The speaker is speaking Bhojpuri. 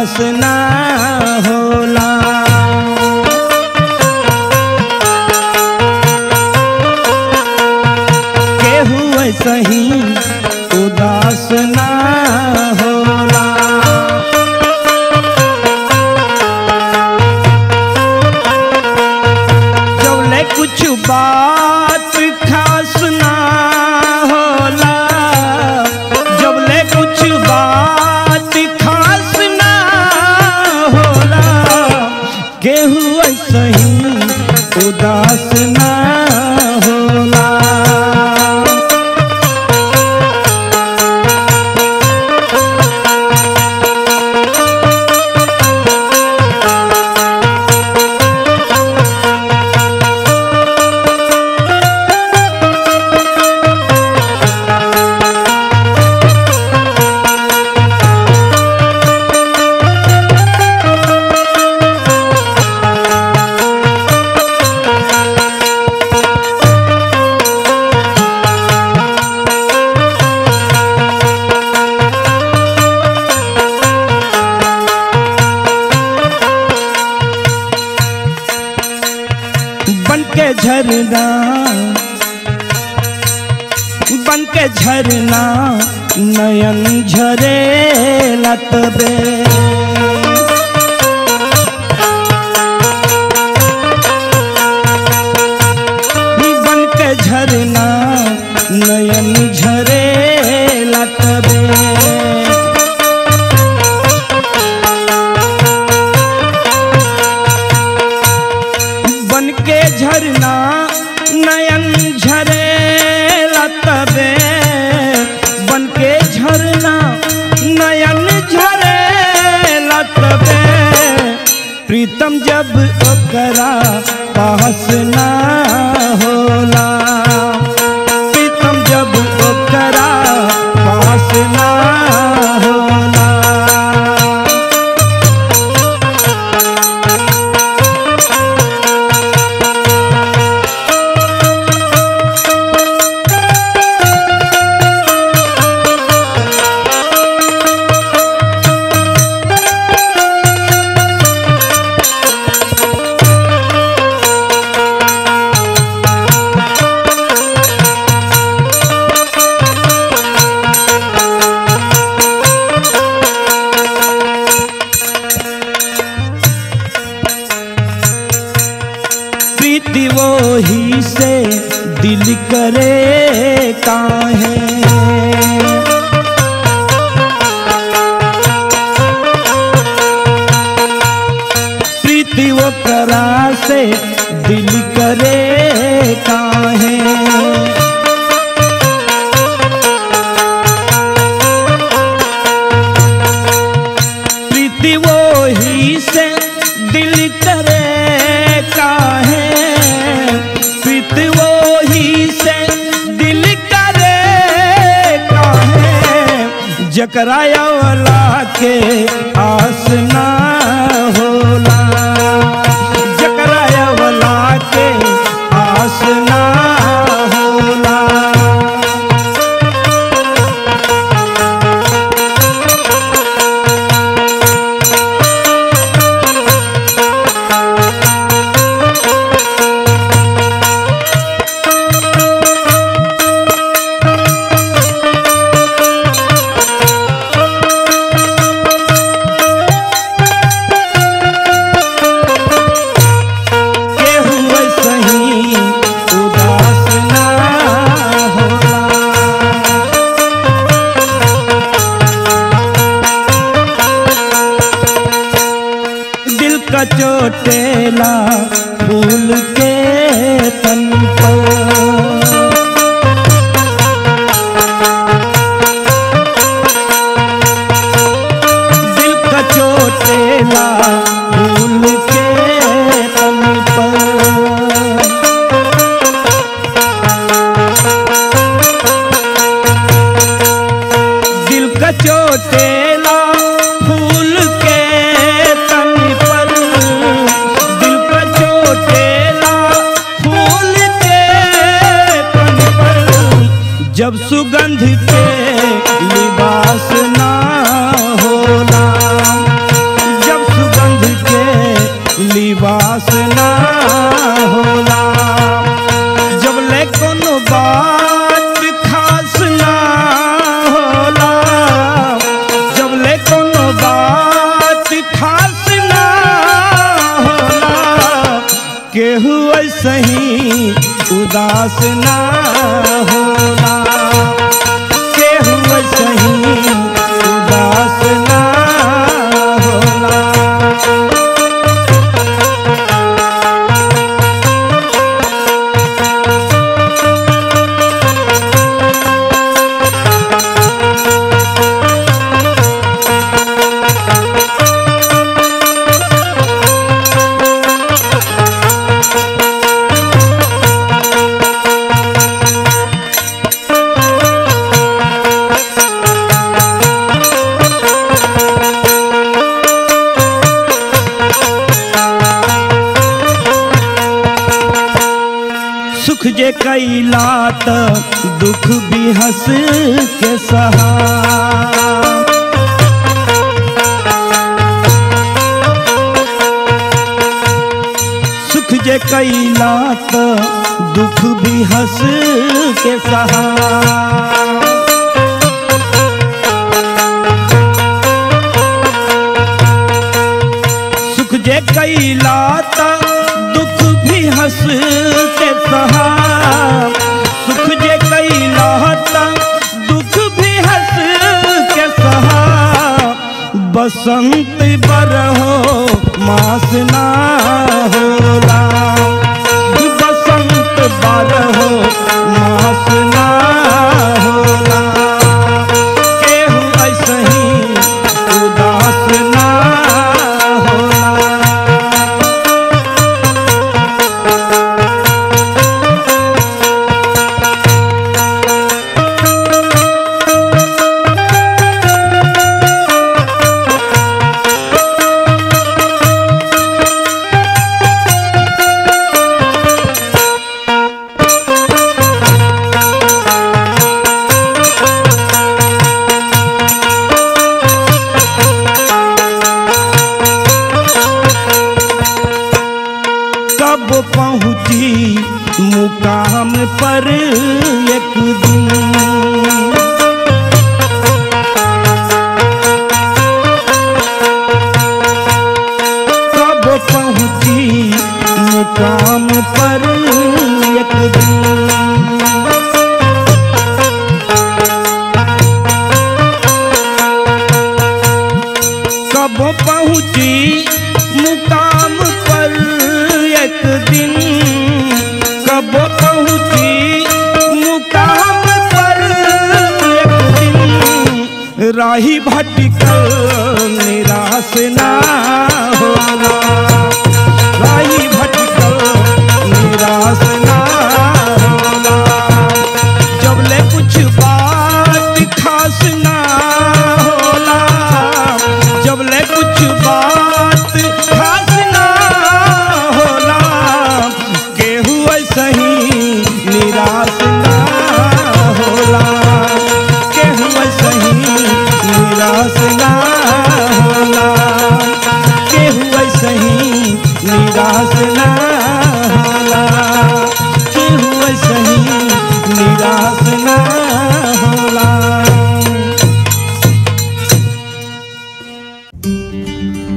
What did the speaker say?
उदास ना होला केहू सही उदास ना होला जौले कुछ बात खास ना होला जबले कुछ बात खास ना होला केहू सही उदास ना होला बन के झरना बन के झरना नयन झरे लतबे बन के झरना नयन झरे लतबे बन के झरना नयन झरे लतबे बन के झरना नयन झरे लतबे प्रीतम जब ओकरा पास ना होला प्रीतम जब ओकरा पास ना होला प्रीति वो ही से दिल करे काहे प्रीति वो करा से दिल करे काहे प्रीति वो ही से दिल करे काहे प्रीति वो ही से दिल करे काहे जकरा वाला के आस ना होला जकरा वाला के आस ना होला केहू सही उदास ना होला दिल का चोटेला फूल के तन पर दिल का चोटेला फूल के तन पर दिल का चोटेला फूल के तन पर दिल का चोटेला फूल के तन पर जब सुगंध के लिबास ना होला उदास ना होला जब ले कोनो बात खास ना होला जब ले कोनो बात खास ना होला केहू ऐसे ही उदास ना होला केहू ऐसे ही उदास ना होला सुख जे कैला त दुख भी हंस के सहा सुख जे कैला त दुख भी हंस के सहा सुख जे कैला त दुख भी हंस के सहा सुख जे कैला त दुख भी हंस के सहा बसंत बरहो मास ना होला बसंत बरहो मास ना होला केहू ऐसे ही उदास ना होला कब पहुंची मुकाम पर एक दिन कब पहुंची मुकाम पर एक दिन कब पहुंची मुकाम पर एक दिन कब पहुंची मुकाम पर एक दिन राही भटकल निराश ना होला राही भटकल निराश ना होला जब ले कुछ बात खास ना होला जब ले कुछ बात खास ना होला केहू ऐसे ही निराश ना होला केहू ऐसे ही निराश ना होला केहू ऐसे ही निराश ना होला केहू ऐसे ही निराश ना होला